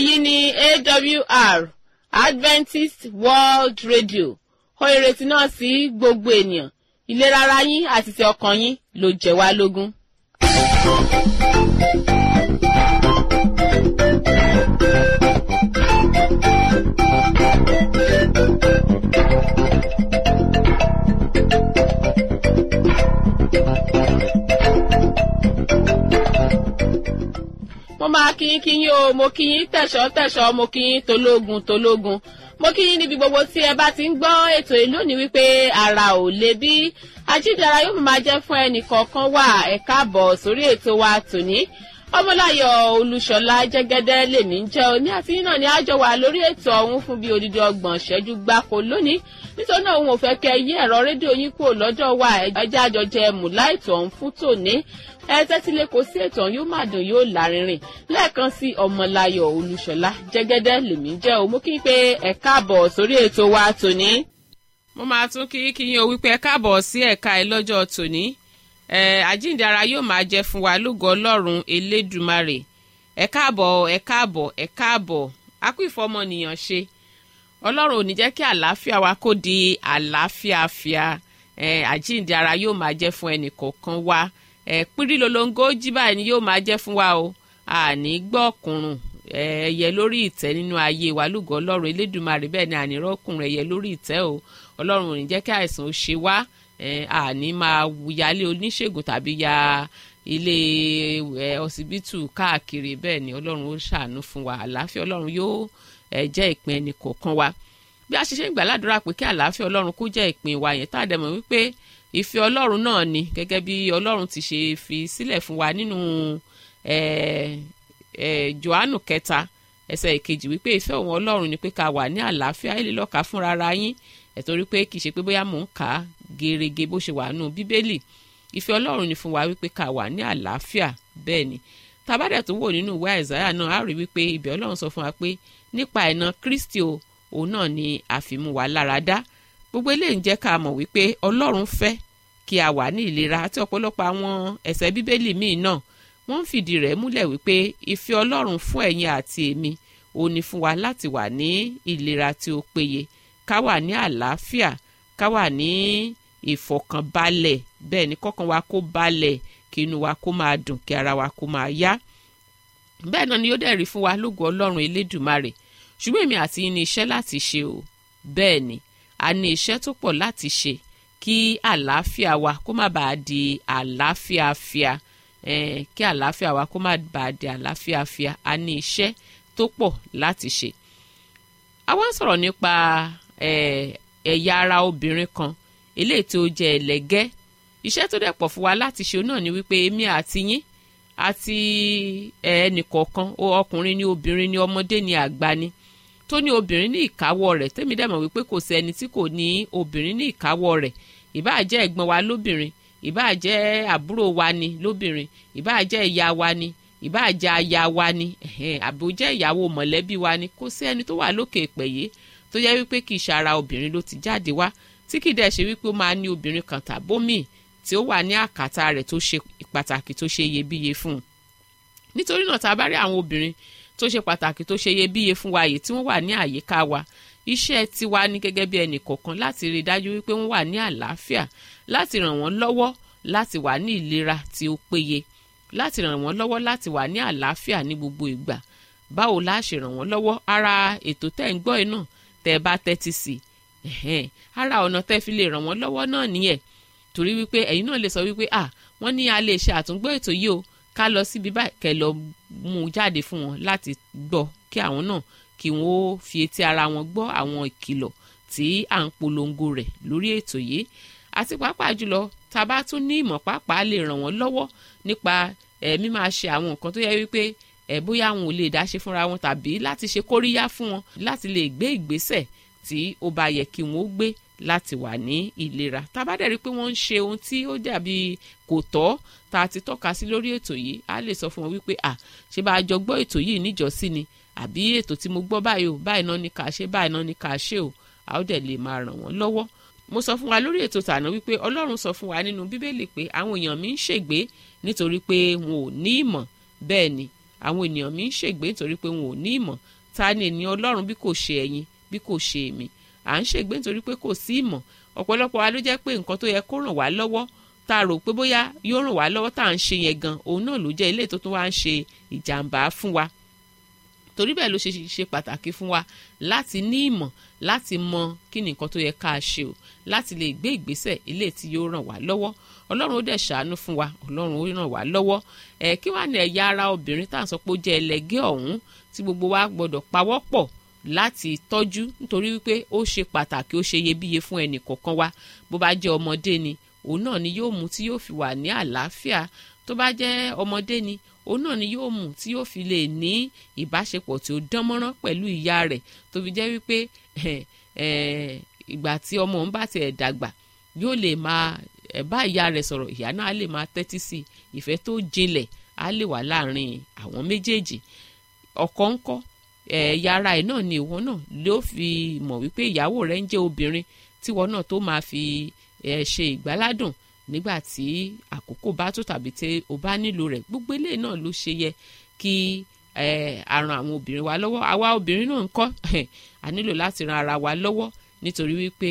èyí ni awr adventist world radio ó ìrètí náà sí gbogbo ènìyàn ìlera ara yín àti ti ọkàn yín ló jẹ wá lógún. mo máa kí yín kí yín o mo kí yín tẹ̀sọ́ tẹ̀sọ́ mo kí yín tológun tológun mo kí yín níbi gbogbo tí ẹ bá ti ń gbọ́ ètò yìí lónìí wípé ara ò le bí ajídára yóò máa jẹ́ fún ẹnì kọ̀ọ̀kan wà ẹ káàbọ̀ sórí ètò wa tòní ọmọláyọ̀ olúṣọlá jẹ́gẹ́dẹ́ lèmi ń jẹ́ òní àti yín náà ni àjọ wà lórí ètò ọ̀hún fún bíi odidi ọgbọ̀n ṣẹ́jú gbáko lónìí nítorí náà òun ò fẹ́ kẹ́ yí ẹ̀rọ rédíò yín kúrò lọ́dọ̀ wa ẹjẹ́ àjọjẹ mùláìtọ̀ ọ̀hún fún tòní ẹ tẹ́tí lé kó sí ètò yóò máa dùn yóò lárinrin lẹ́ẹ̀kan sí ọmọláyọ̀ olúṣọlá jẹ́gẹ́dẹ́ lèmi jẹ́ o mo kí n pé ẹ káàbọ̀ sórí ètò wa tòní. mo máa tún kí kí yín o wípé ẹ káàbọ̀ sí ẹ̀ka ẹ lọ́jọ́ tòní ẹ àjíǹde ara yóò máa jẹ fún wa lógo ọlọ́run elédùmarè ẹ káàbọ̀ ẹ káàbọ̀ ẹ káàbọ̀ a kú ìfọmọnìyàn ṣe ọlọ́run ò ní jẹ́ kí àlàáfíà wa kó di àlàáfíàfíà ẹ àjíǹde ara yóò máa jẹ́ fún ẹnì kọ̀ọ̀kan wa ẹ pírí lolongo jí báyìí ni yóò máa jẹ́ fún wa o àní gbọ́ ọkùnrùn ẹyẹ lórí ìtẹ́ nínú ayé wa lúgọ ọlọ́run elédùmarè bẹ́ẹ̀ ni ànírọ́kùnrin ẹyẹ lórí ìtẹ́ o ọlọ́run ò ní jẹ́ kí àìsàn ó ṣe wá àní máa yálé oníṣègùn tàbí ya ilé ọsibítù káàkiri bẹ́ẹ̀ ni ọlọ́run ó ṣàánú fún wa àlàáfíà ọlọ́run yóò jẹ́ ìpín ẹnì kọ̀ọ̀kan wa bí a ṣe ṣe ń gbàládùra pé kí àlàáfíà ọlọ́run kó jẹ́ ìpín wa yẹn tá a dẹ̀ mọ̀ wípé ìfẹ́ ọlọ́run náà ni gẹ́gẹ́ bí ọlọ́run ti ṣe fi sílẹ̀ fún wa nínú johannu kẹta ẹsẹ̀ ìkejì wípé ìfẹ́ òun ọlọ́run ni pé ká wà ní àlàáfíà ẹ̀ lè lọ́ka fúnra ara yín ẹ̀ torí pé kì í ṣe pé bóyá mò ń kà á gerege bó ṣe wà nù bíbélì ìfẹ́ ọlọ́run ni fún wa wípé ká wà ní àlàáfíà bẹ́ẹ̀ ni tabadẹ̀ tó wò nínú ìwé àìsáyà náà á rí wípé ibẹ̀ ọlọ́run sọ fún wa pé nípa ẹ̀nà kristi o òun náà ni àfimú wa lára dá gbogbo eléyìí ń jẹ́ ká mọ̀ wípé ọlọ́run fẹ́ kí a wà ní ìlera àti ọ̀pọ̀lọpọ̀ àwọn ẹ̀sẹ̀ bíbélì míì náà wọ́n ń fìdí rẹ̀ múlẹ̀ wípé ìfẹ́ ọlọ́run fún ẹ̀yin àti èmi òun ni fún wa láti wà ní ìlera tí ó péye ká wà ní àlàáfíà ká wà ní ìfọ̀kànbalẹ̀ bẹ́ẹ̀ ni kọ́kàn wa kó balẹ̀ kí inú wa kó máa dùn kí ara wa kó máa yá bẹ́ẹ̀ náà ni yóò dẹ̀ rí fún wa lógo ọlọ́run elédùmarè ṣùgbọ́n èmi àti yín ní iṣẹ́ láti ṣe o bẹ́ẹ̀ ni a ní iṣẹ́ tó pọ̀ láti ṣe kí àlàáfíà wa kó má bàa di àlàáfíàfíà eh, kí àlàáfíà wa kó má bàa di àlàáfíàfíà a ní iṣẹ́ tó pọ̀ láti ṣe. a wá ń sọ̀rọ̀ nípa ẹ̀yà ara obìnrin kan eléyìí tó jẹ́ ẹlẹ́gẹ́ iṣẹ́ tó dẹ̀ pọ̀ fún wa láti ṣe náà ni wípé èmi àti yín àti ẹnìkọ̀ọ̀kan ọkùnrin ni obìnrin ni ọmọdé ni àgbà ni tó ní obìnrin ní ìkáwọ́ rẹ̀ tẹ́mi dẹ̀ mọ̀ wípé kò sí ẹni tí kò ní obìnrin ní ìkáwọ́ rẹ̀ ìbáà jẹ́ ẹ̀gbọ́n wa lóbìnrin ìbáà jẹ́ àbúrò wa ni lóbìnrin ìbáà jẹ́ ìyá wa ni ìbáà jẹ́ aya wa ni àbò jẹ́ ìyàwó mọ̀lẹ́bí wa ni kò sí ẹni tó wà lókè ìpẹ̀yẹ tó jẹ́ wípé kì í ṣara obìnrin ló ti jáde wá tí kì í dẹ̀ ṣe wípé ó máa ní obìnrin kan tàbómì tí ó wà ní àkàtà rẹ̀ tó ṣe pàtàkì tó ṣe iyebíye fún un nítorí náà tá a bá rí àwọn obìnrin tó ṣe pàtàkì tó ṣe iyebíye fún wa yìí tí wọ́n wà ní àyíká wa iṣẹ́ tiwa ní gẹ́gẹ́ bí ẹnì kọ̀ọ̀kan láti rí i dájú wípé wọ́n wà ní àlàáfíà láti ràn wọ́n lọ́wọ́ láti wà ní ìlera tí ó péye láti ràn wọ́n lọ́wọ́ láti wà ní àlàáfíà ní gbogbo ìgbà báwo la ṣe ràn wọ́n lọ́wọ́ ara ètò tẹ́ ń gbọ́ ẹ náà tẹ́ ẹ bá tẹ́tí sí i ara ọ̀nà tẹ́ fi lè ràn wọ́n lọ́wọ́ náà nìyẹn torí wípé ẹ̀yin náà lè sọ wípé à wọ́n ní a lè ṣe àtúngbọ́ ètò yìí o ká lọ síbi báyìí kẹ́ lọ mú un jáde fún wọn láti gbọ́ kí àwọn náà kí wọ́n ó fi etí ara wọn gbọ́ àwọn ìkìlọ̀ tí à ń polongo rẹ̀ lórí ètò yìí àti pàápàá jùlọ tá a bá tún ní ìmọ̀ pàápàá lè ràn wọ́n lọ́wọ́ nípa ẹ̀mí máa ṣe àwọn nǹkan tó yẹ wípé ẹ̀ bóyá àwọn ò lè dá ṣe fúnra wọn tàbí láti ṣe kóríyá fún wọn láti lè gbé ìgbésẹ̀ tí ó bá yẹ kí wọ́n ó gbé láti wà ní ìlera tá a bá dẹ̀ rí i pé wọ́n ń ṣe ohun tí ó dàbí kò tọ́ tá a ti tọ́ka sí lórí ètò yìí á lè sọ fún wọn wípé à ṣé bá a jọ gbọ́ ètò yìí níjọ́sí ni àbí ètò tí mo gbọ́ báyìí o báyìí náà ni kà ṣe báyìí náà ni kà ṣe o a ó dẹ̀ lè máa ràn wọ́n lọ́wọ́ mo sọ fún wa lórí ètò tàná wípé ọlọ́run sọ fún wa nínú bíbélì pé àwọn èèyàn mi ń ṣègbé nítorí pé wọn ò ní ìmọ̀ bẹ́ẹ̀ ni àwọn ènìyàn mi ń ṣègbé nítorí pé wọn ò ní ìmọ̀ ta ni ènìyàn ọlọ́run bí kò ṣe ẹ̀yin bí kò ṣe èmi à ń ṣègbé nítorí pé kò sí ìmọ̀ ọ̀pọ̀lọpọ̀ wa ló jẹ́ pé nǹkan tó yẹ kó ràn wá lọ́wọ́ tá a rò pé bóyá yóò ràn wá lọ́wọ́ tá à ń ṣe yẹn gan òun náà ló jẹ́ ilé tó tún wá ń ṣe ìjàmbá fún wa torí bẹ́ẹ̀ ló ṣe ṣe pàtàkì fún wa láti ní ìmọ̀ láti mọ kí ni nǹkan tó yẹ ká ṣe o láti lè gbé ìgbésẹ̀ ilé tí yóò ràn wá lọ́wọ́ ọlọ́run ó dẹ̀ ṣàánú fún wa ọlọ́run ó ràn wá lọ́wọ́ ẹ̀ kí wàá ní ẹ̀yà ara obìnrin tá à ń sọ pé ó jẹ́ ẹlẹgẹ́ ọ̀hún tí gbogbo wa gbọ́dọ̀ pawọ́pọ̀ láti tọ́jú nítorí wípé ó ṣe pàtàkì ó ṣe iyebíye fún ẹnì kọ̀ọ̀kan wa bó bá jẹ́ ọmọdé ni òun náà ni yóò mú tí yóò fi wà ní àlàáfíà tó bá jẹ́ ọmọdé ni òun náà ni yóò mú tí yóò fi lè ní ìbáṣepọ̀ tí ó dán mọ́rán pẹ̀lú ìyá rẹ̀ tó fi jẹ́ wípé ìgbà tí ọmọ òun bá tiẹ̀ dàgbà yóò lè máa bá ìyá rẹ̀ sọ̀rọ̀ ìyá náà á lè máa tẹ́tí sí ìfẹ́ tó jinlẹ̀ á lè wà láàrin àwọn méjèèjì ọkọ ńkọ́ ẹ̀yà ara ẹ̀ náà ni ìwọ náà ló fi mọ̀ wípé ìyàwó rẹ̀ ń jẹ́ obìnrin tíwọ náà tó máa fi ṣe ìgbáládùn nígbà tí àkókò bá tó tàbí tí o bá nílò rẹ̀ gbogbo eléyìí náà ló ṣe yẹ kí a ran àwọn obìnrin wa lọ́wọ́ àwa obìnrin náà ń kọ́ a nílò láti ran ara wa lọ́wọ́ nítorí wípé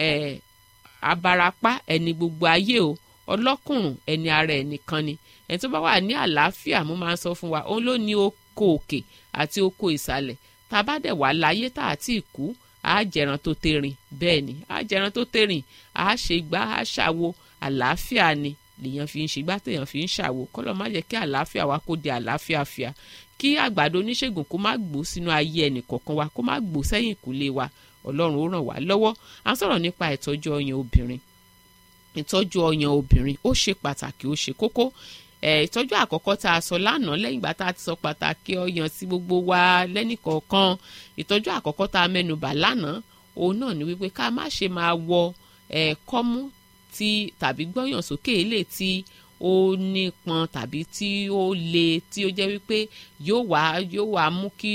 abarapá ẹni gbogbo ayé o ọlọ́kùnrùn ẹni ara ẹni kan ni ẹni tó bá wà ní àlàáfíà mo máa ń sọ fún wa òun ló ní oko òkè àti oko ìsàlẹ̀ tá a bá dẹ̀ wà láyé tá a ti kú á jẹran tó tẹ̀rìn bẹ́ẹ̀ ni á jẹran tó tẹ̀rìn á ṣe gbá á ṣàwo àlàáfíà ni lèèyàn fi ń ṣe gbá téèyàn fi ń ṣàwo kọ́lọ́ má jẹ́ kí àlàáfíà wa kó di àlàáfíà fíà kí àgbàdo oníṣègùn kó má gbó sínú ayé ẹnì kọ̀ọ̀kan wa kó má gbó sẹ́yìn ìkúlé wa ọlọ́run ó ràn wá lọ́wọ́ à ń sọ̀rọ̀ nípa ìtọ́jú ọyàn obìnrin ìtọ́jú ọyàn obìnrin ó ṣe pàtàkì ó ṣe kókó ìtọ́jú àkọ́kọ́ tá a sọ lánàá lẹ́yìn ìgbà tá a ti sọ pàtàkì ọyàn sí gbogbo wa lẹ́nìkọ̀ọ̀kan ìtọ́jú àkọ́kọ́ tá a mẹ́nubà lánàá òun náà ni wípé ká má ṣe máa wọ kọ́mú tí tàbí gbọ́yàn sókè ilé tí ó nípọn tàbí tí ó le tí ó jẹ́ wípé yóò wá yóò wá mú kí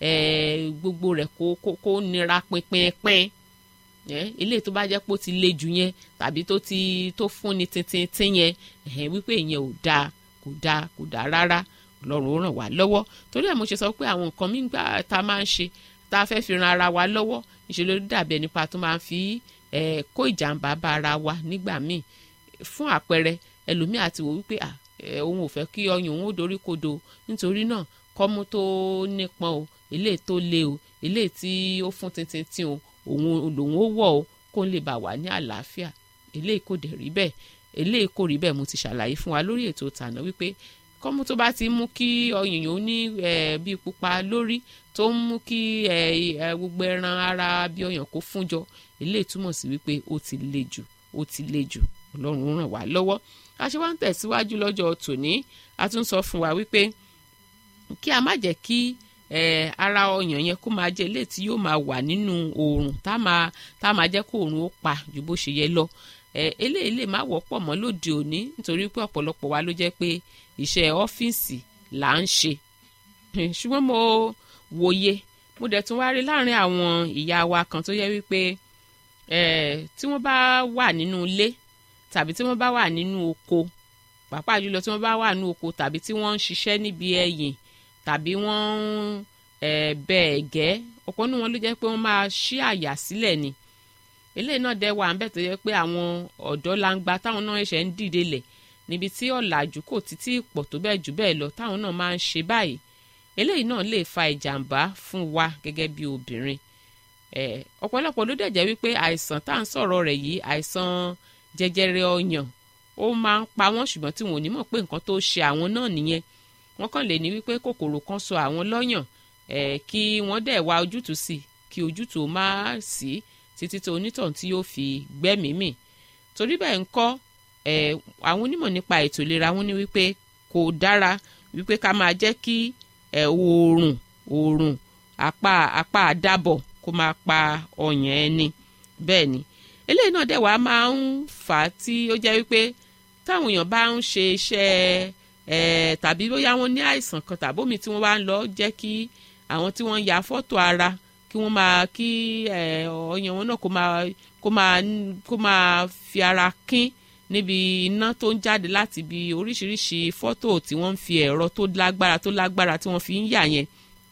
gbogbo rẹ̀ kó kó kó nira pínpínpín ilé tó bá jẹ́ pé ó ti le jù yẹn tàbí tó ti tó fúnni tíntín yẹn wípé ìyẹn ò dáa kò dáa kò dáa rárá ọlọ́run ó ràn wá lọ́wọ́ torí ẹ̀ mo ṣe sọ pé àwọn nǹkan míì gbà tá a máa ń ṣe tá a fẹ́ fi ran ara wa lọ́wọ́ ìṣèlú dàbí ẹni pa tó máa ń fi kó ìjàmbá bá ara wa nígbà míì fún àpẹẹrẹ ẹlòmíì àti wò wípé òun ò fẹ́ kí ọyàn òun ó dorí kodò nítorí náà kọ́mú tó nípọn o eléyìí tó le o eléyìí tí ó fún tintintin o òun lòun ó wọ̀ o kó lè bà wá ní àlàáfíà eléyìí kò dẹ̀ rí bẹ́ẹ̀ eléyìí kò rí bẹ́ẹ̀ mo ti ṣàlàyé fún wa lórí ètò tàná wípé kọ́mú tó bá ti mú kí ọyàn yòó ní bí pupa lórí tó ń mú kí gbogbo ẹran ara bí ọyàn kó fún jọ eléyìí túmọ̀ sí wípé ó ti le jù ó ti le jù ọlọ́run ràn wá lọ́wọ́ a ṣe wá ń tẹ̀síwájú lọ́jọ́ tòní a tún sọ fún wa wípé kí a má jẹ́ kí ara ọyàn yẹn kó máa jẹ́ eléyìí tí yóò máa wà nínú oòrùn tá máa tá máa jẹ́ kó oòrùn ó pa ju bó ṣe yẹ lọ eléyìí lè má wọ́pọ̀ mọ́ lóde òní nítorí pé ọ̀pọ̀lọpọ̀ wa ló jẹ́ pé iṣẹ́ ọ́fíìsì là ń ṣe ṣùgbọ́n mo wòye mo dẹ̀ tún wá rí láàrin àwọn ìyá wa kan tó yẹ wípé tí wọ́n bá wà nínú ilé tàbí tí wọ́n bá wà nínú oko pàápàá jùlọ tí wọ́n bá wà nínú oko tàbí tí wọ́n ń ṣiṣẹ́ níbi ẹ̀yìn tàbí wọ́n ń bẹ ẹ̀gẹ́ ọ̀pọ̀ nínú wọn ló jẹ́ pé wọ́n máa ṣí àyà sílẹ̀ ni eléyìí náà dẹ̀ wà ń bẹ̀ tó yẹ pé àwọn ọ̀dọ́ langba táwọn náà ṣẹ̀ ń dìde lẹ̀ níbi tí ọ̀làjú kò títí pọ̀ tó bẹ́ẹ̀ jù bẹ́ẹ̀ lọ táwọn náà máa ń ṣe báyìí eléyìí náà lè fa ìjàmbá fún wa gẹ́gẹ́ bí obìnrin ọ̀pọ̀lọpọ̀ ló dẹ̀ jẹ́ wípé àìsàn tá à ń sọ̀rọ̀ rẹ̀ yìí àìsàn jẹjẹrẹ ọyàn ó máa ń pa wọ́n ṣùgbọ́n tí wọn ò ní mọ̀ pé nǹkan tó ṣe àwọn náà nìyẹn wọ́n kàn lè ní wípé kòkòrò kan so àwọn lọ́yàn kí wọ́n dẹ̀ wá ojútùú sí kí ojútùú má sí títí tó onítọ̀hún tí yóò fi gbẹ́mìí mì torí bẹ́ẹ̀ ń kọ́ àwọn onímọ̀ nípa ètò ìlera wọn ní wípé kò dára wípé ká máa jẹ́ kí oòrùn oòrùn apá apá àdábọ̀ kó máa pa ọyàn ẹni bẹ́ẹ̀ ni eléyìí náà dẹ̀ wá máa ń fà á tí ó jẹ́ wípé táwọn èèyàn bá ń ṣe iṣẹ́ ẹ̀ tàbí bóyá wọ́n ní àìsàn kan tàbómi tí wọ́n bá ń lọ jẹ́ kí àwọn tí wọ́n ń ya fọ́tò ara kí wọ́n máa kí ọyàn wọn náà kó máa kó máa kó máa fi ara kín níbi iná tó ń jáde láti ibi oríṣiríṣi fọ́tò tí wọ́n ń fi ẹ̀rọ tó lágbára tó lágbára tí wọ́n fi ń yà yẹn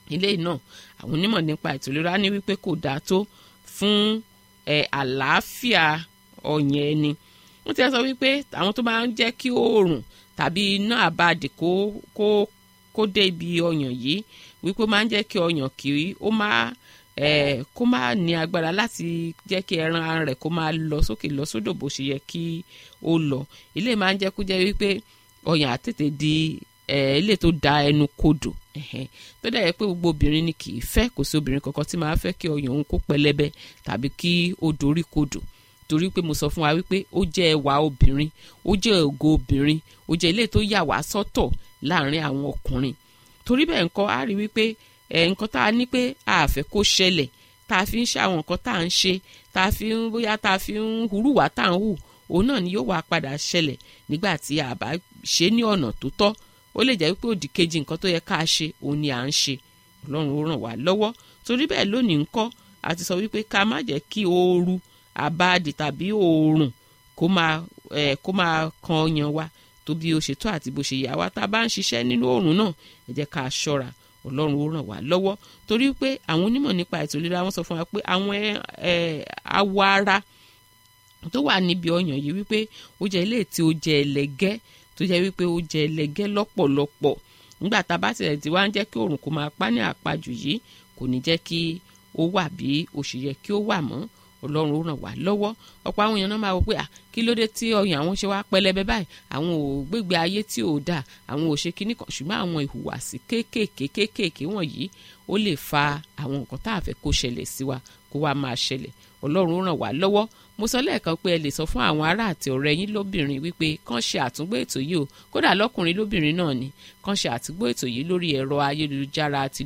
ilé náà àwọn onímọ̀ nípa ètò ìlera ní wípé kò dáa tó fún ẹ àlàáfíà ọyàn ẹni wọ́n ti sọ wípé àwọn tó máa ń jẹ́ kí oòrùn tàbí iná àbàdì kó kó kó dé ibi ọyàn yìí wípé ó máa ń jẹ́ kí ọyàn kì í ó máa eh, kó má ní agbára láti jẹ́ kí ẹran ara rẹ̀ kó máa lọ sókè lọ sódò bó ṣe yẹ kí ó lọ ilé máa ń jẹ́ kó jẹ́ wípé ọyàn àtètè di ilé tó da ẹnu kodò tó dẹ̀ yẹ pé gbogbo obìnrin ni kì í fẹ́ kò sí obìnrin kankan tí máa fẹ́ kí ọyàn òun kó pẹlẹbẹ tàbí kí ó dorí kodò torí pé mo sọ fún wa wípé ó jẹ́ ẹwà obìnrin ó jẹ́ ògo obìnrin ó jẹ́ ilé tó yà wá sọ́tọ̀ láàrin àwọn ọkùnrin torí bẹ́ẹ̀ nǹkan á rí wípé ẹ̀ nǹkan tá a ní pé a fẹ́ kó ṣẹlẹ̀ tá a fi ń ṣe àwọn nǹkan tá a ń ṣe tá a fi ń bóyá tá a fi ń hurúwà tá a ń hù òun náà ni yóò wá padà ṣẹlẹ̀ nígbà tí a bá ṣe ní ọ̀nà tó tọ́ ó lè jẹ́ wípé òdì kejì nǹkan tó yẹ ká a ṣe òun ni à ń ṣe ọlọ́run ó ràn wá lọ́wọ́ torí bẹ́ẹ̀ lónìí ńkọ́ a ti sọ wípé ká má jẹ́ kí ooru àbáàdì tàbí oòrùn kó máa ẹ̀ kó máa kan ọyàn wa tó bí ó ṣe tó àti bó ṣe yà wá tá a bá ń ṣiṣẹ́ nínú oòrùn náà ẹ jẹ́ ká a ṣọ́ra ọlọ́run ó ràn wá lọ́wọ́ torí pé àwọn onímọ̀ nípa ètò ìlera wọn sọ fún wa pé àwọn awọ ara tó wà níbi ọyàn yìí wípé ó jẹ́ ilé tí ó jẹ́ ẹlẹ́gẹ́ tó jẹ́ wípé ó jẹ́ ẹlẹ́gẹ́ lọ́pọ̀lọpọ̀ nígbà tá a bá tilẹ̀ tí wá ń jẹ́ kí oòrùn kó máa pa ní àpajù yìí kò ní jẹ́ kí ó wà bí ó ṣe yẹ kí ó wà mọ́ ọlọ́run ó ràn wá lọ́wọ́ ọ̀pọ̀ àwọn èèyàn náà máa wọ pé à kí ló dé tí ọyàn àwọn ṣe wá pẹlẹbẹ báyìí àwọn ò gbégbé ayé tí ò dáa àwọn ò ṣe kinní kan ṣùgbọ́n àwọn ìhùwàsí kéékèèké kéékèèké wọ̀nyí ó lè fa àwọn nǹkan tá a fẹ́ kó ṣẹlẹ̀ sí wa kó wá máa ṣẹlẹ̀ ọlọ́run ó ràn wá lọ́wọ́ mo sọ lẹ́ẹ̀kan pé ẹ lè sọ fún àwọn ará àti ọ̀rẹ́ yín lóbìnrin wípé kàn ṣe àtúngbò ètò yìí o kódà lọ́kùnrin lóbìnrin náà ni kàn ṣe àtúngbò ètò yìí lórí ẹ̀rọ ayélujára ti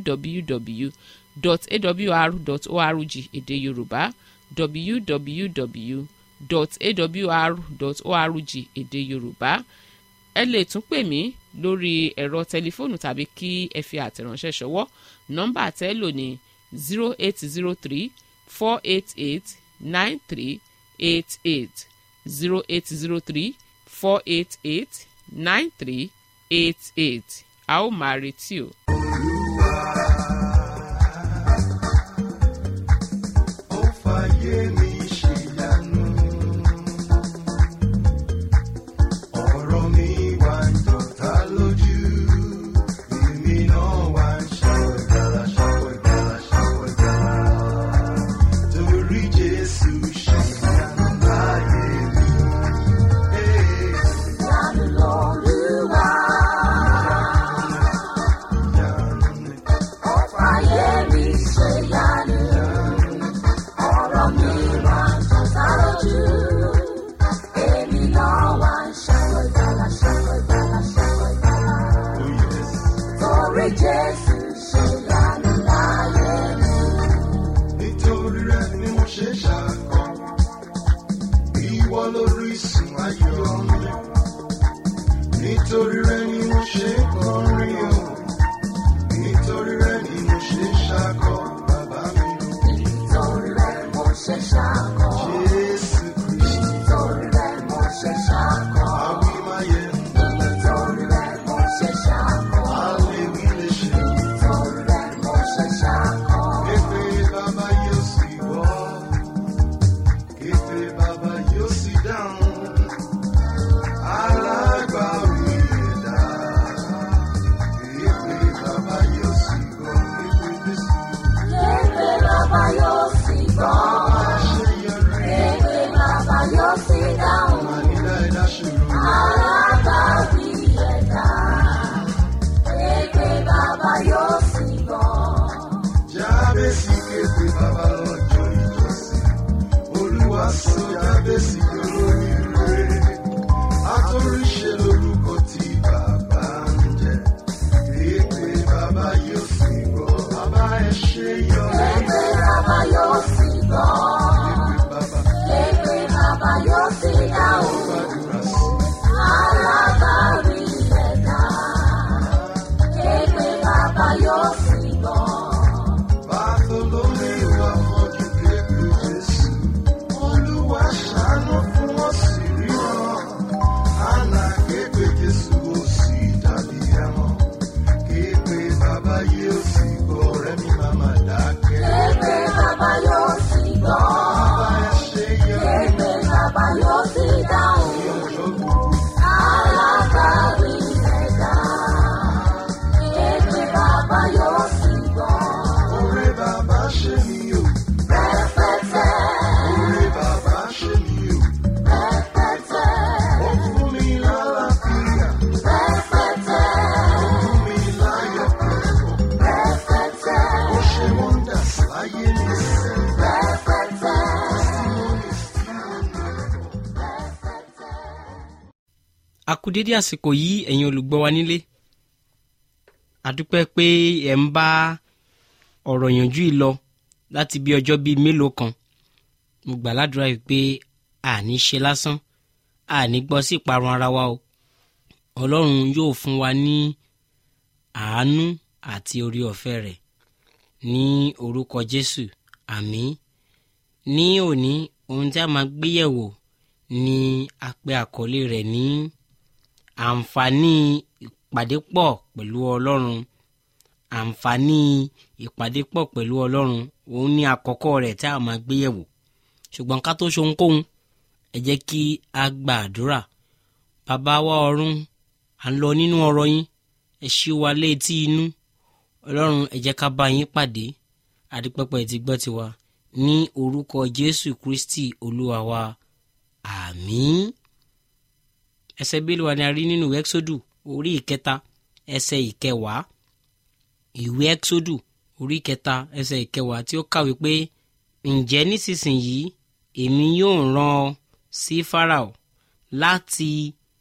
www.awr.org èdè yorùbá www.awr.org èdè yorùbá ẹ lè tún pè mí lórí ẹ̀rọ tẹlifóònù tàbí kí ẹ fi àtẹ̀ránṣẹ́ ṣọwọ́ nọ́mbà tẹ́ lò ní zero eight zero three four eight eight nine three eight eight zero eight zero three four eight eight nine three eight eight a ó máa retí o. Ó fàyè mi ṣèyanu. Ọ̀rọ̀ mi wá ń jọta lójú. Èmi náà wá ń ṣàwọ̀ ìgbàlà, ṣàwọ̀ ìgbàlà, ṣàwọ̀ ìgbàlà. Torí Jésù ṣèyanu láyé mi. Ee, Ìyanu l'Olúwa, ìyanu ni. ó fàyè mi ṣèyanu. Ọ̀rọ̀ mi wá ń jọta lójú. Èmi náà wá ń ṣàwọ̀ ìgbàlà, ṣàwọ̀ ìgbàlà, ṣàwọ̀ ìgbàlà. Oh yes. Torí Jésù ṣèyanu láyé mi. nítorí rẹ ni mo ṣe ṣàkọ ìwọ lórísun ayọ̀ mi nítorí rẹ ni mo ṣe kọrin o nítorí rẹ ni mo ṣe ṣàkọ bàbá mi Nítorí rẹ̀ mo ṣe ṣàkọ. jésù kristu Nítorí rẹ̀ mo ṣe ṣàkọ. àwí máa yẹ Nítorí rẹ̀ mo ṣe ṣàkọ. àlewí lè ṣe Nítorí rẹ̀ mo ṣe ṣàkọ. képe bàbá yóò sì wọ képe bàbá yóò sì dáhùn alágbàwí ẹ̀dá képe bàbá yóò sì wọ képe jésù Képe bàbá yóò sì gbọ́. àṣeyọrí Képe bàbá yóò sì dáhùn. ànílá ẹ̀dá ṣòro Alágbàwí ẹ̀dá. Képe bàbá yóò sì gbọ́. jábèsì képe bàbá lọ́jọ́ ìjọsìn olúwa sọ jábèsì olórí rere àtòríṣe lórúkọ tí bàbá ń jẹ képe bàbá yóò sì gbọ́ bàbá ẹ ṣe yọ Képe bàbá yóò sì gbọ́. képe bàbá Képe bàbá yóò sì dáhùn. gbàdúrà sí Alágbàwí ẹ̀dá. Képe bàbá yóò sì gbọ́. bàtòlómi wà fọjú képe jésù olúwa ṣàánú kú dédé àsìkò yìí ẹ̀yin olùgbọ́ wa nílé àdúpẹ́ pé ẹ̀ ń bá ọ̀rọ̀ yànjú yìí lọ láti bí ọjọ́ bíi mélòó kan mo gbà ládùúrà yìí pé àní ṣe lásán àní gbọ́ sí ìparun ara wa o ọlọ́run yóò fún wa ní àánú àti orí ọ̀fẹ́ rẹ̀ ní orúkọ jésù àmín ní òní ohun tí a máa gbéyẹ̀wò ni a pè àkọlé rẹ̀ ní àǹfààní ìpàdépọ̀ pẹ̀lú ọlọ́run àǹfààní ìpàdépọ̀ pẹ̀lú ọlọ́run òun ní àkọ́kọ́ rẹ̀ tí a máa gbéyẹ̀wò ṣùgbọ́n ká tó ṣohunkóhun ẹ jẹ́ kí a gba àdúrà bàbá wa ọ̀run à ń lọ nínú ọ̀rọ̀ yín ẹ ṣí wa létí inú ọlọ́run ẹ jẹ́ ká bá yín pàdé àdìpẹ́pẹ́ ti gbọ́ tiwa ní orúkọ jésù kristi olúwa wa àmín ẹsẹ̀ bíi wa ni a rí nínú ẹ́xódù orí ìkẹta ẹsẹ̀ ìkẹwàá ìwé ẹ́xódù orí ìkẹta ẹsẹ̀ ìkẹwàá tí ó kàwé pé ǹjẹ́ nísinsìnyí èmi yóò rán ọ sí farao láti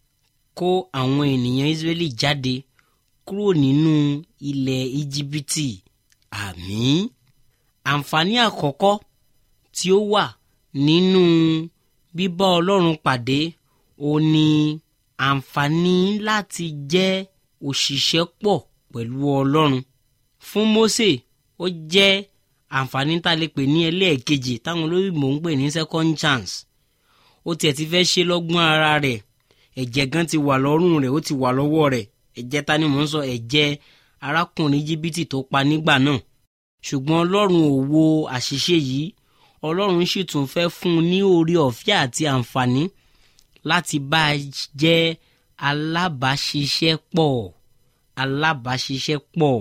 kó àwọn ènìyàn israẹli jáde kúrò nínú ilẹ̀ íjíbítì àmín àǹfààní àkọ́kọ́ tí ó wà nínú bíbá ọlọ́run pàdé ó ní àǹfààní láti jẹ́ òṣìṣẹ́ pọ̀ pẹ̀lú ọlọ́run fún Mósè ó jẹ́ àǹfààní tá a lè pè ní ẹlẹ́ẹ̀kejì táwọn olóyìnbó ń pè ní second chance ó tiẹ̀ ti fẹ́ ṣe lọ́gbọ́n ara rẹ̀ ẹ̀jẹ̀ gan ti wà lọ́rùn rẹ̀ ó ti wà lọ́wọ́ rẹ̀ ẹ̀jẹ̀ ta ni mò ń sọ ẹ̀jẹ̀ arákùnrin jìbìtì tó pa nígbà náà ṣùgbọ́n ọlọ́run ò wo àṣìṣe yìí ọlọ́run sì tún fẹ́ fún un ní oore ọ̀fẹ́ àti àǹfààní láti bá a jẹ́ alábàáṣiṣẹ́pọ̀ alábàáṣiṣẹ́pọ̀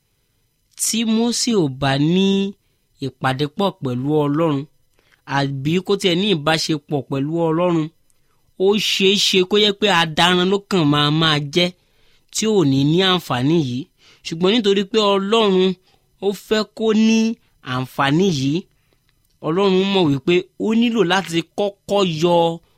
tí Mósè ò bá ní ìpàdé pọ̀ pẹ̀lú ọlọ́run àbí kó tiẹ̀ ní ìbáṣepọ̀ pẹ̀lú ọlọ́run ó ṣeé ṣe kó yẹ pé adarun ló kàn máa máa jẹ́ tí ò ní ní àǹfààní yìí ṣùgbọ́n nítorí pé ọlọ́run ó fẹ́ kó ní àǹfààní yìí ọlọ́run mọ̀ wípé ó nílò láti kọ́kọ́ yọ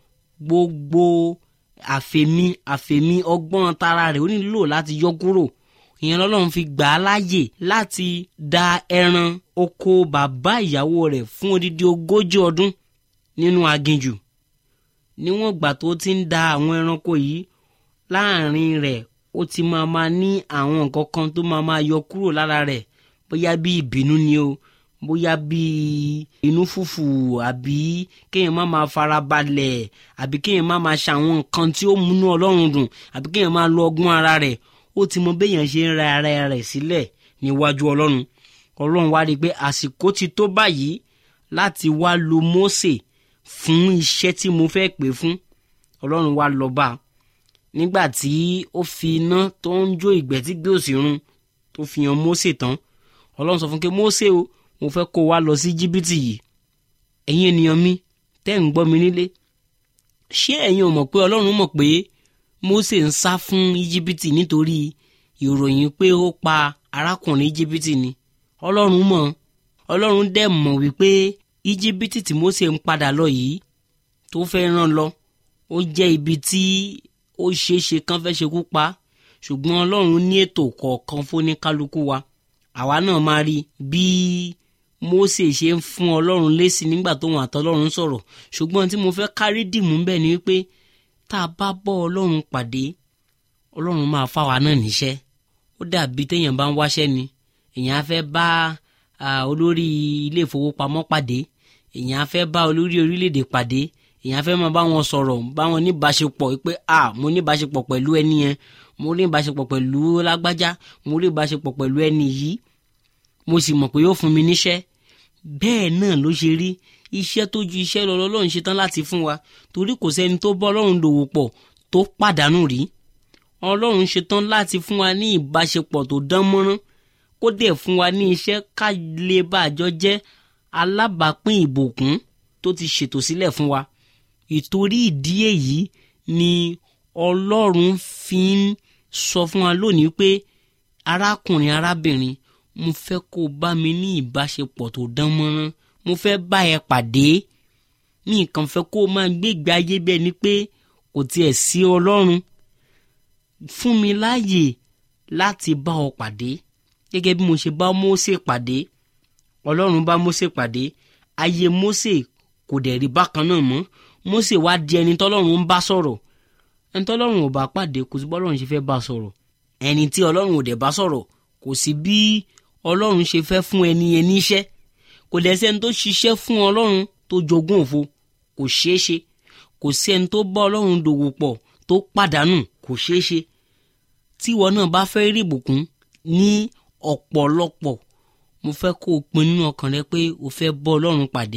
gbogbo àfẹ̀mí àfẹ̀mí ọgbọ́n tara rẹ̀ ó nílò láti yọ kúrò ìyẹn lọ́lọ́run fi gbà á láàyè láti da ẹran oko bàbá ìyàwó rẹ̀ fún odidi ogójì ọdún nínú aginjù níwọ̀n ìgbà tó ti ń da àwọn ẹranko yìí láàrin rẹ̀ ó ti máa ma ní àwọn nǹkan kan tó máa ma yọ kúrò lára rẹ̀ bóyá bí ìbínú ni o bóyá bí inú fùfù àbí kéèyàn má máa fara balẹ̀ àbí kéèyàn má máa ṣàwọn nǹkan tí ó múnú ọlọ́run dùn àbí kéèyàn máa lo ọgbọ́n ara rẹ̀ ó ti mọ béèyàn ṣe ń ra ara rẹ̀ sílẹ̀ níwájú ọlọ́run ọlọ́run wá rí i pé àsìkò ti tó báyìí láti wá lo Mósè fún iṣẹ́ tí mo fẹ́ pè fún ọlọ́run wá lọ bá a nígbà tí ó fi iná tó ń jó ìgbẹ́ tí gbé òsì run tó fi hàn Mósè tán ọlọ́run sọ fún pé Mósè o mo fẹ́ kó wa lọ sí jìbìtì yìí ẹ̀yin ènìyàn mi tẹ́ ń gbọ́ mi nílé ṣé ẹ̀yin ò mọ̀ pé ọlọ́run mọ̀ pé Mósè ń sá fún íjíbítì nítorí ìròyìn pé ó pa arákùnrin íjíbítì ni ọlọ́run mọ̀ ọlọ́run dẹ̀ mọ̀ wípé íjíbítì tí Mósè ń padà lọ yìí tó fẹ́ rán lọ ó jẹ́ ibi tí ó ṣeé ṣe kán fẹ́ ṣekú pa ṣùgbọ́n ọlọ́run ní ètò kọ̀ọ̀kan fóníkálukú wa àwa náà máa rí bí Mósè ṣe ń fún ọlọ́run lésì nígbà tóun àtọlọ́run sọ̀rọ̀ ṣùgbọ́n tí mo fẹ́ kárí dìmú bẹ́ẹ̀ ni wípé tá a bá bọ́ ọlọ́run pàdé ọlọ́run máa fáwa náà níṣẹ́ ó dàbí téèyàn bá ń wáṣẹ́ ni èèyàn á fẹ́ bá olórí ilé ìfowópamọ́ pàdé èèyàn á fẹ́ bá olórí orílẹ̀-èdè pàdé èèyàn á fẹ́ máa bá wọn sọ̀rọ̀ bá wọn ní ìbáṣepọ̀ pé a mo ní ìbáṣepọ̀ pẹ̀lú ẹni yẹn mo ní ìbáṣepọ̀ pẹ̀lú lágbájá mo ní ìbáṣepọ̀ pẹ̀lú ẹni yìí mo sì mọ̀ pé yóò fún mi níṣẹ́ bẹ́ẹ̀ náà ló ṣe rí iṣẹ́ tó ju iṣẹ́ lọ lọ́lọ́run ṣe tán láti fún wa torí kò sẹ́ni tó bọ́ ọlọ́run dòwò pọ̀ tó pàdánù rí ọlọ́run ṣe tán láti fún wa ní ìbáṣepọ̀ tó dán mọ́rán kó dẹ̀ fún wa ní iṣẹ́ ká lè bàjọ́ jẹ́ alábàápín ìbòkún tó ti ṣètò sílẹ̀ fún wa ìtorí ìdí èyí ni ọlọ́run fi ń sọ fún wa lónìí pé arákùnrin arábìnrin mo fẹ́ kó o bá mi ní ìbáṣepọ̀ tó dán mọ́rán mo fẹ́ bá ẹ pàdé mi kàn fẹ́ kó o máa gbé ìgbé ayé bẹ́ẹ̀ ni pé kò tiẹ̀ sí ọlọ́run fún mi láàyè láti bá ọ pàdé gẹ́gẹ́ bí mo ṣe bá Mósè pàdé ọlọ́run bá Mósè pàdé ayé Mósè kò dẹ̀ rí bákan náà mọ́ Mósè wá di ẹni tọ́lọ́run ń bá sọ̀rọ̀ ẹni tọ́lọ́run ò bá pàdé kò sí bọ́lọ́run ṣe fẹ́ bá sọ̀rọ̀ ẹni tí ọlọ́run ò dẹ̀ bá sọ̀rọ̀ kò sí bí ọlọ́run ṣe fẹ́ fún ẹni yẹn níṣẹ́ kò dẹ̀ sẹ́ni tó ṣiṣẹ́ fún ọlọ́run tó jogún òfo kò ṣeé ṣe kò sí ẹni tó bá ọlọ́run dòwò pọ̀ tó pàdánù kò ṣeé ṣe tí ìwọ náà bá fẹ́ rí ìbùkún ní ọ̀pọ̀lọpọ̀ mo fẹ́ kó o pin nínú ọkàn rẹ pé o fẹ́ bọ́ ọlọ́run pàdé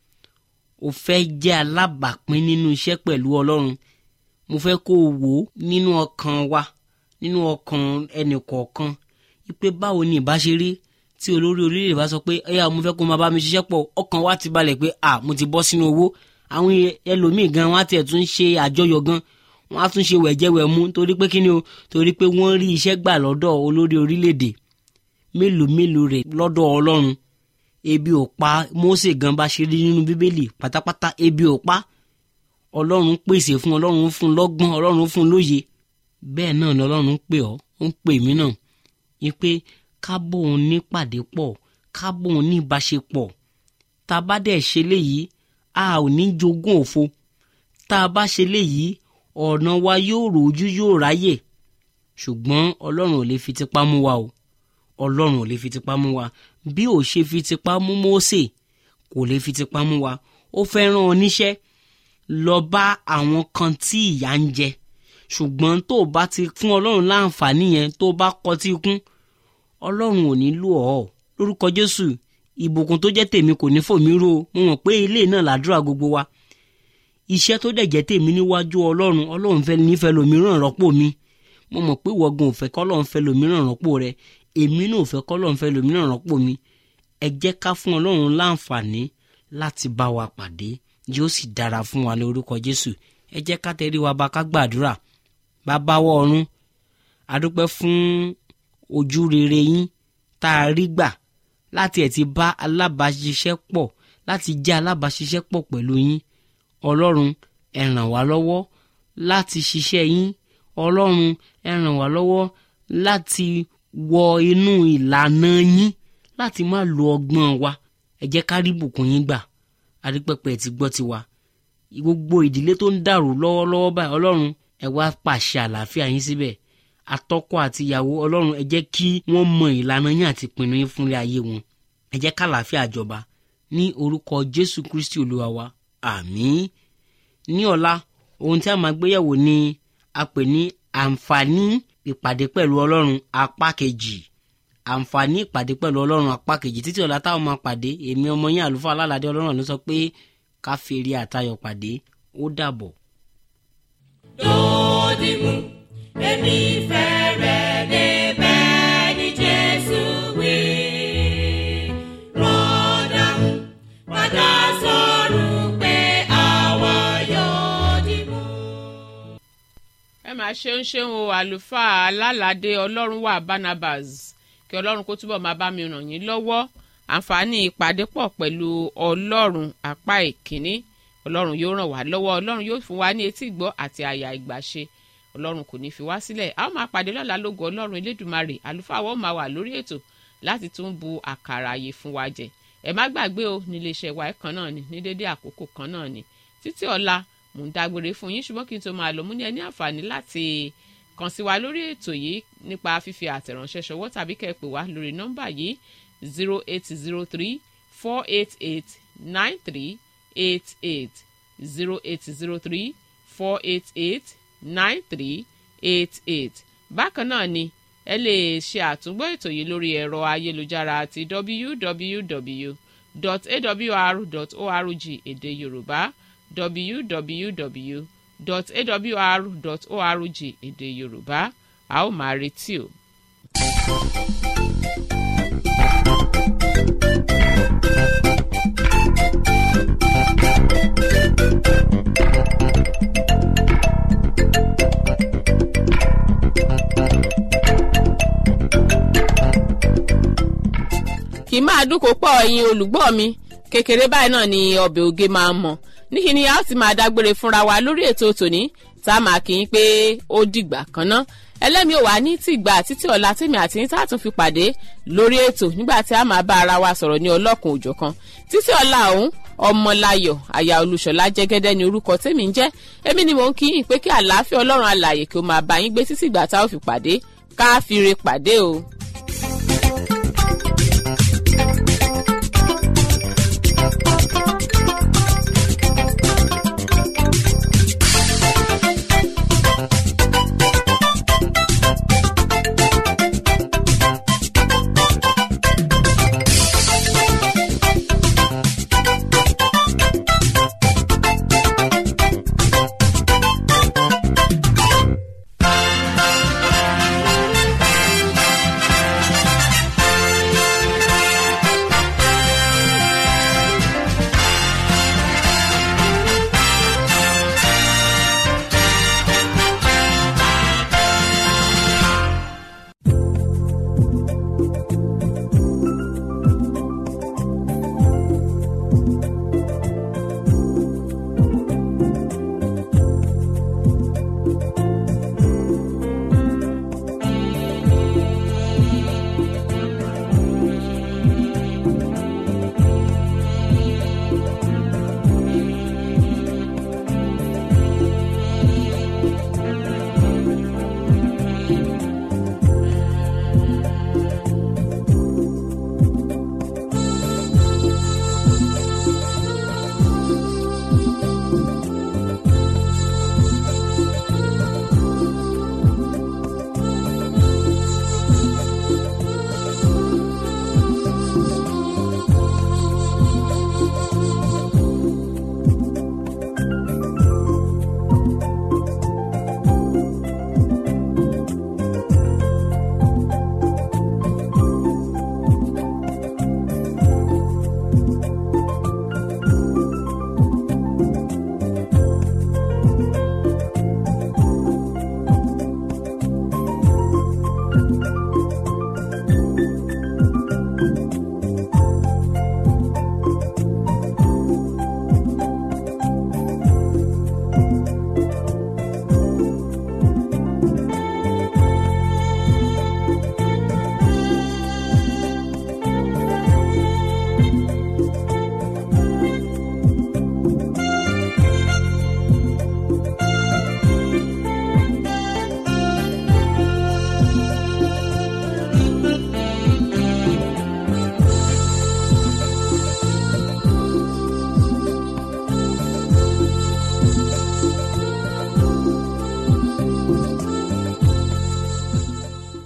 o fẹ́ jẹ́ alábàápín nínú iṣẹ́ pẹ̀lú ọlọ́run mo fẹ́ kó o wò ó nínú ọkàn wa nínú ọkàn ẹnì kọ̀ọ̀kan wípé báwo ni ìbá ṣe rí tí olórí orílẹ̀ bá sọ pé ẹ̀yà mo fẹ́ kó máa bá mi ṣiṣẹ́ pọ̀ ọkàn wa ti balẹ̀ pé à mo ti bọ́ sínú owó àwọn ẹlòmíì gan wọn á tiẹ̀ tún ṣe àjọyọ̀ gan wọn á tún ṣe wẹ̀jẹ̀wẹ̀mú torí pé kíni o torí pé wọ́n rí iṣẹ́ gbà lọ́dọ̀ olórí orílẹ̀-èdè mélòó mélòó rẹ̀ lọ́dọ̀ ọlọ́run ebi ò pa Mósè gan bá ṣe rí nínú bíbélì pátápátá ebi ò pa ọlọ́run pèsè fún ọlọ́run fún lọ́gbọ́n ọlọ́run fún lóye bẹ́ẹ̀ náà ni ọlọ́run ń pè ọ́ ń pè mí náà wípé kábò òun ní pàdé pọ̀ kábò òun ní ìbáṣepọ̀ tá a bá dẹ̀ ṣe léyìí a ò ní jogún òfo tá a bá ṣe léyìí ọ̀nà wa yóò ròójú yóò ráyè ṣùgbọ́n ọlọ́run ò lè fi tipá mú wa o ọlọ́run ò lè fi tipá mú wa bí ò ṣe fi tipá mú Mósè kò lè fi tipá mú wa ó fẹ́ rán ọ níṣẹ́ lọ bá àwọn kan tí ìyà ń jẹ ṣùgbọ́n tó o bá ti fún ọlọ́run láǹfààní yẹn tó o bá kọtí ikún ọlọ́run ò ní lò ọ́ lórúkọ jésù ìbùkún tó jẹ́ tèmi kò ní fòmí ró mo mọ̀ pé ilé náà làdúrà gbogbo wa iṣẹ́ tó dẹ̀ jẹ́ tèmi níwájú ọlọ́run ọlọ́run fẹ́ nífẹ̀ẹ́ lòmíràn rọ́pò mi mo mọ̀ pé ìwọ́gun ò fẹ́ kọ́lọ́run fẹ́ lòmíràn rọ́pò rẹ èmi náà ò fẹ́ kọ́lọ́run fẹ́ lòmíràn rọ́pò mi ẹ jẹ́ ká fún ọlọ́run láǹfààní láti bá wa pàdé yóò sì dára fún wa ní orúkọ jésù ẹ jẹ́ ká tẹrí wa bá ká gbàdúrà bàbá wa ọ̀run adúpẹ́ fún ojú rere yín tá a rí gbà láti ẹ̀ ti bá alábàáṣiṣẹ́ pọ̀ láti jẹ́ alábàáṣiṣẹ́ pọ̀ pẹ̀lú yín ọlọ́run ẹ ràn wá lọ́wọ́ láti ṣiṣẹ́ yín ọlọ́run ẹ ràn wá lọ́wọ́ láti wọ inú ìlànà yín láti má lo ọgbọ́n wa ẹ jẹ́ ká rí bùkún yín gbà adúpẹ́pẹ́ ti gbọ́ tiwa gbogbo ìdílé tó ń dàrú lọ́wọ́lọ́wọ́ báyìí ọlọ́run ẹ wá pàṣẹ àlàáfíà yín síbẹ̀ atọ́kọ àti ìyàwó ọlọ́run ẹ jẹ́ kí wọ́n mọ ìlànà yín àti ìpinnu yín fúnlé ayé wọn ẹ jẹ́ kàlàáfíà jọba ní orúkọ jésù kristi olúwa wa àmín ní ọ̀la ohun tí a máa gbéyẹ̀wò ni a pè ní àǹfààní ìpàdé pẹ̀lú ọlọ́run apá kejì àǹfààní ìpàdé pẹ̀lú ọlọ́run apá kejì títí ọ̀la táwọn máa pàdé èmi ọmọ yín àlùfáà alálàdé ọlọ́run ló sọ pé ká fèrè àtayọ̀ pàdé ó dàbọ̀. Dòdìmú, èmi fẹ́rẹ̀ débẹ̀ ní Jésù wí. Rọ́dà padà sọ̀rọ̀ pé àwa yóò dìmú. ẹ máa ṣeun ṣeun o àlùfáà alálàdé ọlọ́run wà barnabas kí ọlọ́run kó túbọ̀ máa bá mi ràn yín lọ́wọ́ àǹfààní ìpàdé pọ̀ pẹ̀lú ọlọ́run apá ìkíní ọlọ́run yóò ràn wá lọ́wọ́ ọlọ́run yóò fún wa ní etí ìgbọ́ àti àyà ìgbàṣe ọlọ́run kò ní fi wá sílẹ̀ a ó máa pàdé lọ́la lógo ọlọ́run elédùmarè àlùfáà wọ́n máa wà lórí ètò láti tún bu àkàrà àyè fún wa jẹ ẹ má gbàgbé o nílé iṣẹ́ wa kan náà ni ní dédé àkókò kan náà ni títí ọ̀la mò ń dágbére fún yín ṣùgbọ́n kí n tó máa lọ mú ní ẹ ní àǹfààní láti kàn sí wa lórí ètò yìí nípa fífi àtẹ̀ránṣẹ́ ṣọwọ́ tàbí kẹ́ ẹ pè wá lórí nọ́mbà yìí zero eight zero three four eight eight nine three eight eight zero eight zero three four eight eight nine three eight eight bákan náà ni ẹ lè ṣe àtúngbọ́ ètò yìí lórí ẹ̀rọ ayélujára àti www.awr.org èdè yorùbá www.awr.org èdè yorùbá a ó máa retí o. kì í máa dúnkò pọ̀ ẹ̀yin olùgbọ́ mi kékeré báyìí náà ni ọbẹ̀ oge máa ń mọ̀ níkì ni a ó ti máa dágbére fúnra wa lórí ètò tòní tá a máa kì í pé ó dìgbà kan ná ẹlẹ́mi ò wá ní tìgbà títí ọ̀la tèmi àti yín tá a tún fi pàdé lórí ètò nígbà tí a máa bá ara wa sọ̀rọ̀ ní ọlọ́kun òjọ̀kan títí ọ̀la ọ̀hún ọmọláyọ̀ àyà olùṣọ́lá jẹ́gẹ́dẹ́ ni orúkọ tèmi ń jẹ́ èmi ni mò ń kí yín pé kí àlàáfíà ọlọ́run alààyè kí ó máa bá yín gbé títí ìgbà tá a ó fi pàdé ká fi re pàdé o.